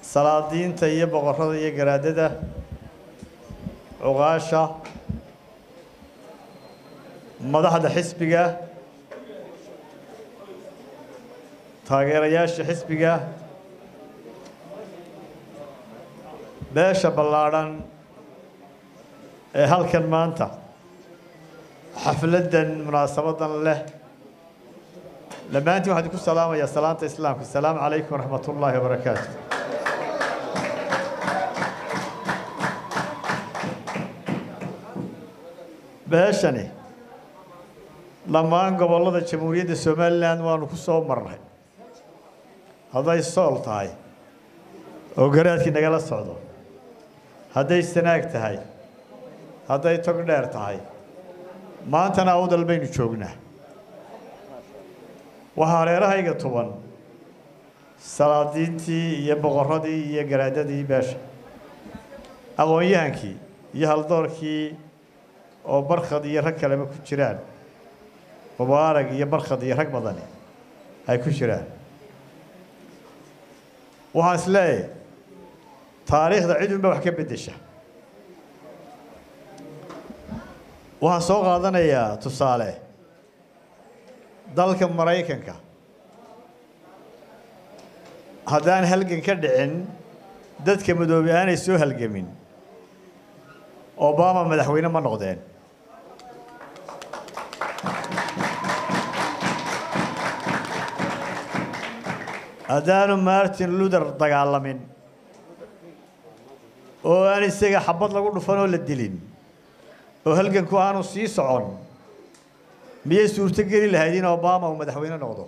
salaadiinta iyo boqorrada iyo garaadada cuqaasha madaxda xisbiga taageerayaasha xisbiga beesha ballaadhan ee halkan maanta xafladdan munaasabadan leh dhammaantiin waxaan idinku salaamayaa salaanta islaamka asalaamu calaykum waraxmat ullaahi wabarakaatu beeshani dhammaan gobollada jamhuuriyadda somalilan waanu ku soo marnay hadday sool tahay oo garaadkii nagala socdo hadday sanaag tahay hadday tog dheer tahay maantana awdal baynu joognaa waxaa hareerahayga tuban salaadiintii iyo boqorradii iyo garaadadii beesha aqoon-yahankii iyo haldoorkii oo barkhad iyo rag kaleba ku jiraan mubaarag iyo barkhad iyo rag badani ay ku jiraan waxaan is leeyahay taariikhda cid unba wax ka beddesha waxaan soo qaadanayaa tusaale dalka maraykanka haddaan halgan ka dhicin dadka madoobe aanay soo halgamin obama madaxweyne ma noqdeen haddaanu martin luther dagaalamin oo aan isaga xabad lagu dhufan oo la dilin oo halganku aanu sii socon miyay suurto geli lahayd in obama uu madaxweyne noqdo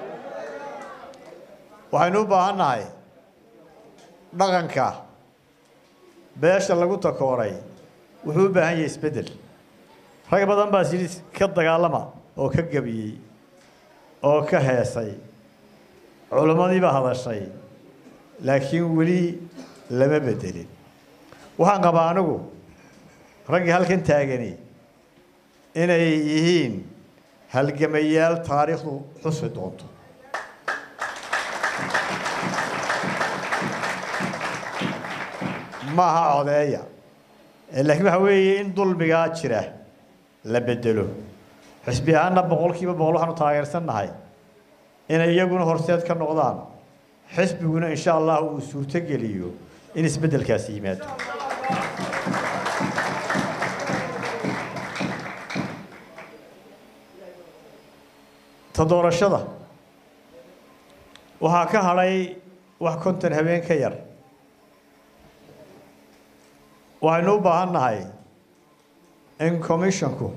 waxaynu u baahan nahay dhaqanka beesha lagu takooray wuxuu u baahan yahay isbeddel rag badan baa sidii ka dagaalama oo ka gebiyey oo ka heesay culimmadii baa hadashay laakiin weli lama beddelin waxaan qabaa anigu raggii halkan taagani inay yihiin halgamayaal taariikhdu xusi doonto maaha codeeya laakiin waxa weeye in dulmigaa jira la bedelo xisbi ahaanna boqolkiiba boqol waxaanu taageersannahay inay iyaguna horseed ka noqdaan xisbiguna insha allah uu suurto geliyo in isbeddelkaasi yimaado ta doorashada waxaa ka hadhay wax konton habeen ka yar waxaynu u baahan nahay in commissionku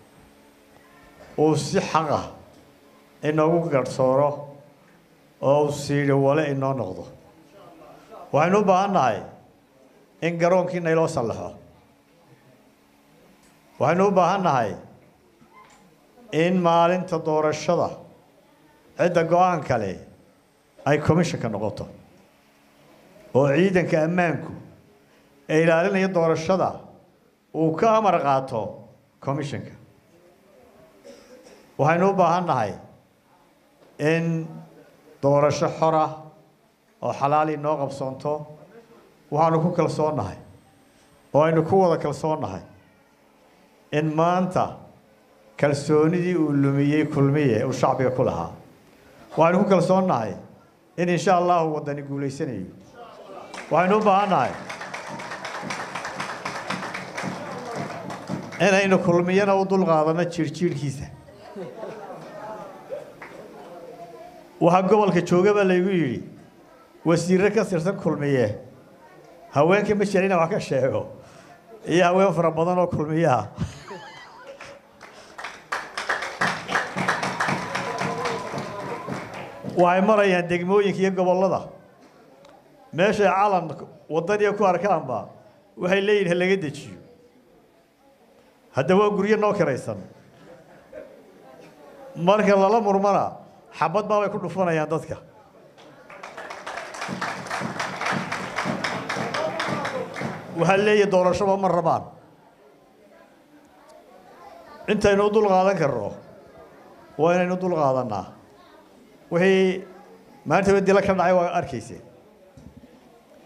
uu si xaq ah inoogu garhsooro oo uu siidhi wale inoo noqdo waxaynu u baahan nahay in garoonkii nayloo sallaxo waxaynu u baahan nahay in maalinta doorashada cidda go-aan kale ay commissionka noqoto oo ciidanka ammaanku ee ilaalinaya doorashada uu ka amar qaato commissionka waxaynu u baahan nahay in doorasho xora oo xalaal inoo qabsoonto waxaanu ku kalsoonnahay oo aynu ku wada kalsoonnahay in maanta kalsoonidii uu lumiyey kulmiye uu shacbiga ku lahaa waxaynu ku kalsoonnahay in insha allahu waddani guulaysanayo waxaynu u baahan nahay inaynu kulmiyana u dulqaadanno jiirjiirhkiisa waxaa gobolka jooga baa laygu yidhi wasiirre ka tirsan kulmiye haweenka ma jira inaan wax ka sheego iyo haween fara badan oo kulmiyaha waxay marayaan degmooyinka iyo gobollada meeshay calan waddaniya ku arkaanba waxay leeyihin ha laga dejiyo hadda waa guryo noo kiraysan marka lala murmana xabad baabay ku dhufanayaan dadka waxaa leeyahay doorashoba ma rabaan intaynu u dul qaadan karno waa inaynu dul qaadannaa wixii maanta dila ka dhacay waa arkayseen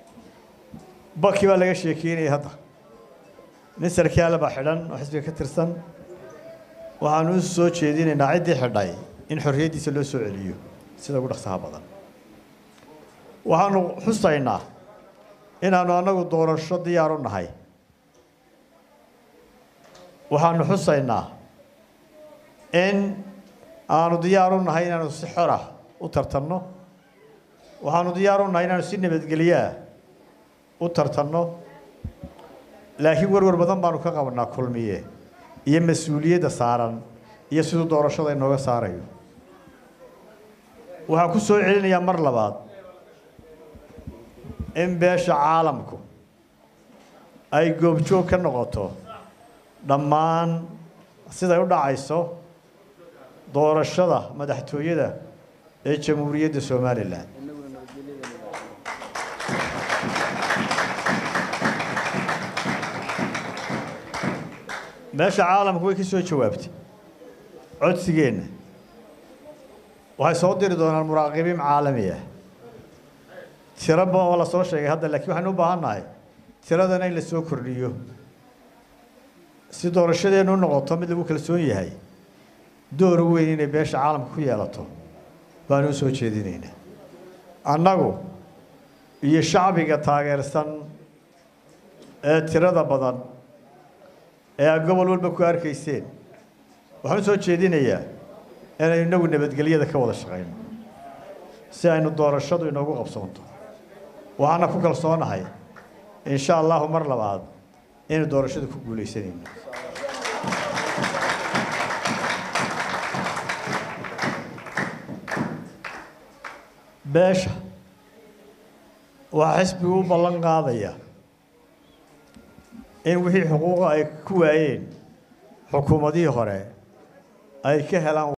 baki baa laga sheekeynaya hadda nin sarkaala baa xidhan oo xisbiga ka tirsan waxaanu u soo jeedinaynaa ciddii xidhay in xorriyaddiisa loo soo celiyo sida ugu dhaqsaha badan waxaanu xusaynaa inaannu annagu doorasho diyaar u nahay waxaanu xusaynaa in aanu diyaar u nahay inaanu si xora u tartanno waxaanu diyaar u nahay inaanu si nabadgelyaa u tartanno laakiin warwar badan baanu ka qabanaa kulmiye iyo mas-uuliyadda saaran iyo siduu doorashada inooga saarayo waxaan ku soo celinayaa mar labaad in beesha caalamku ay goobjoog ka noqoto dhammaan siday u dhacayso doorashada madaxtooyada ee jamhuuriyadda somalilan meesha caalamku way ka soo jawaabtay codsigeenna waxay soo diri doonaan muraaqibiin caalami ah tiraba oo la soo sheegay hadda laakiin waxaynu u baahan nahay tiradana in la soo kordhiyo si doorashadeennu u noqoto mid lagu kalsoon yahay door weyn inay beesha caalamka ku yeelato baanu u soo jeedinaynaa annagu iyo shacbiga taageersan ee tirada badan ee aad gobol walba ku arkayseen waxaan u soo jeedinayaa inaynu inagu nabadgelyada ka wada shaqayno si aynu doorashadu inoogu qabsoonto waxaana ku kalsoonahay insha allahu mar labaad inaynu doorashada ku guulaysanayno beesha waxaa xisbigu u ballan qaadaya in wixii xuquuqa ay ku waayeen xukuumadihii hore ay ka helaan